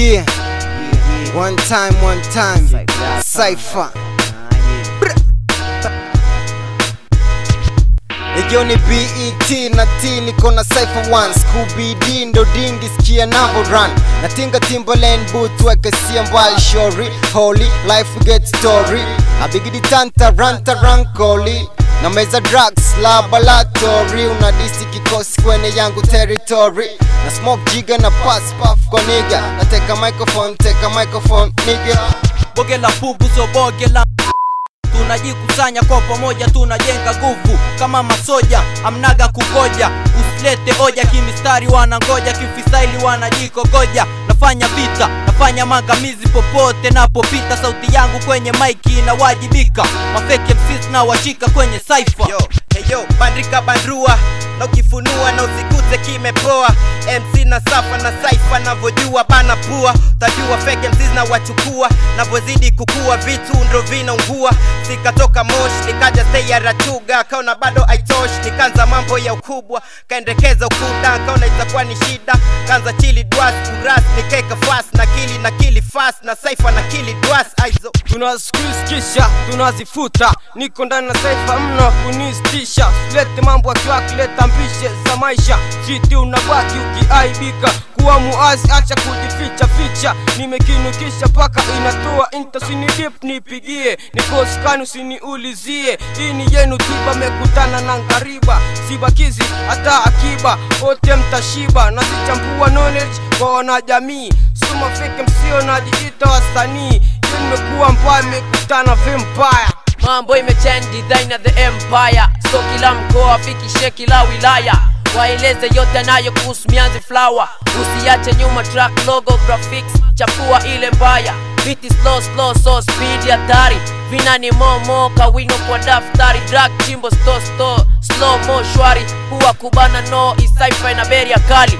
Yeah, one time, one time, Cypher. Hiyo ni BET na T niko na Cypher 1 Scooby D ndo dingi sikia navo run Natinga Timberland boot weke sia mbali shori Holy life get story Abigidi tanta ranta rankoli na meza drugs laboratory unadisi kikosi kwenye yangu territory na smoke jiga na pass puff kwa niga nateka microphone teka microphone nigga boge la pubu so boge la tunajikusanya kwa pamoja tunajenga nguvu kama masoja amnaga kugoja usilete hoja kimistari wanangoja kifisaili wanajikogoja nafanya vita nafanya mangamizi popote napopita sauti yangu kwenye maiki inawajibika mafeke msis na washika kwenye cypher yo heyo bandika bandrua na ukifunua na usikute kimepoa mc na safa na saifa navyojua bana pua tajua fake mcs na wachukua navyozidi kukua vitu ndo vinaungua sikatoka mosh nikaja stay ya rachuga kaona bado aitosh nikaanza mambo ya ukubwa kaendekeza ukuda kaona itakuwa ni shida kaanza chili dwas uras nikeka fast na kili na kili fast na saifa na kili dwas aizo tunazikiskisha tunazifuta niko ndani na saifa mno kunistisha silete mambo akiwa kileta mbishe za maisha chiti unabaki ukiaibika kuwa muazi acha kujificha ficha nimekinukisha paka inatoa inta sinidip nipigie nikoskani usiniulizie hii ni yenu tiba mekutana na ngariba sibakizi hata akiba wote mtashiba nazichambua knowledge kwa wanajamii suma fike msio najiita wasanii Yo nimekuwa mbaya mekutana vampire mambo imechange design ya the empire so kila mkoa fikishe kila wilaya waeleze yote nayo kuhusu mianzi flower usiache nyuma track logo graphics chafua ile mbaya biti slow slow so speed hatari vina ni momo kawino kwa daftari drag chimbo sto sto slow mo shwari huwa kubana no isaifa na beria kali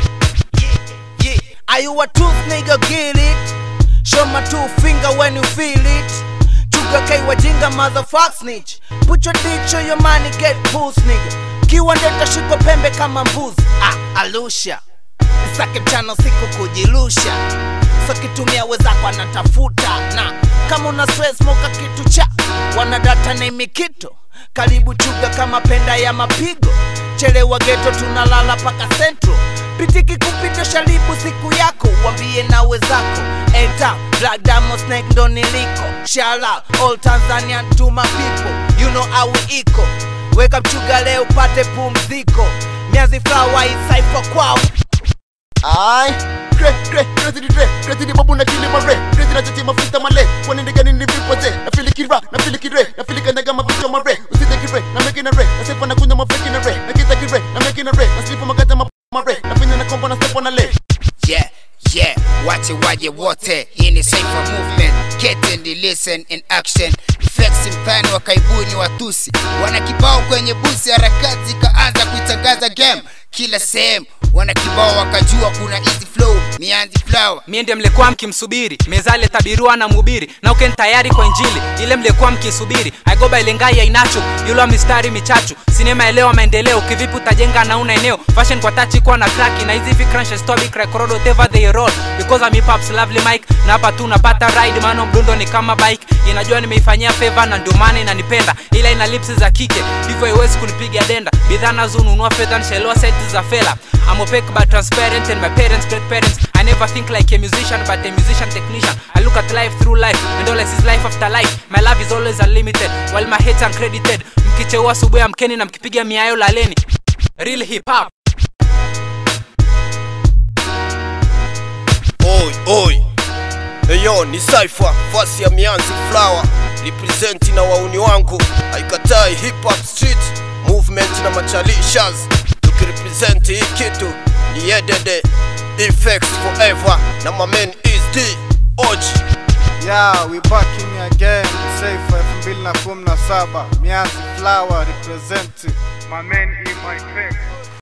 Yeah, are you a tooth nigga? Get it? Show my two finger when you feel it. Chuga K wajinga motherfuck snitch. Put your dick, show your money, get boost nigga. Kiwa ndeta shiko pembe kama mbuzi. Ah, alusha. Nisake mchana siku kujilusha. So kitumia wezako anatafuta na kama una stress moka kitu cha wanadata na imikito karibu chuga kama penda ya mapigo chelewa geto tunalala paka central pitiki kupita sharibu siku yako wambie na wezako eta black diamond snake ndo niliko shala all tanzanian to my people you know how we iko weka mchuga leo pate pumziko miazi flower isaifa kwao Ai, kre kre crazy dre crazy ni babu na kili mare crazy na chachi mafuta male kwani ndege ni vipote na fili kira na fili kire na fili kanyaga mavicho mare usite kire na meki na re na sefa na kunya mafeki na re na kita kire na meki na re na slipa makata ma mare na finya na kombo na sefa na le yeah yeah wache waje wote hii ni Cypher movement get and listen in action effects mtani wa kaibuni watusi wana kibao kwenye busi harakati kaanza kuitangaza game kila sehemu wana kibao wakajua kuna easy flow mianzi flower mie ndiye mlikuwa mkimsubiri mezale tabiriwa na mhubiri na uken tayari kwa injili ile mlikuwa mkisubiri aigoba ilengai ya inacho yulwa mistari michachu sinema elewa maendeleo kivipi utajenga na una eneo fashion kwa tachi kuwa na kraki na hizi fikranshes tobi crackroad whatever they roll because I'm hip hop's lovely mic na hapa tu napata ride maana mdundo ni kama bike inajua nimeifanyia favor na ndio maana inanipenda ila ina lips za kike hivyo haiwezi kunipiga denda bidhaa nazonunua fedha nishaelewa seti za fela I'm opaque but transparent and my parents great parents I never think like a musician but a musician technician I look at life through life and all I see is life after life my love is always unlimited while my hate uncredited mkicheua asubuhi amkeni na mkipiga miayo laleni real hip hop Oi, oi. Eyo ni Cypher, fasi ya Mianzi Flower, represent na wauni wangu, haikatai hip hop street movement na machalishas, tukirepresent hii kitu ni yedede effects forever na my man is D Oji. Yeah, we back in again. Safe 2017. Mianzi Flower represent. My man in my face.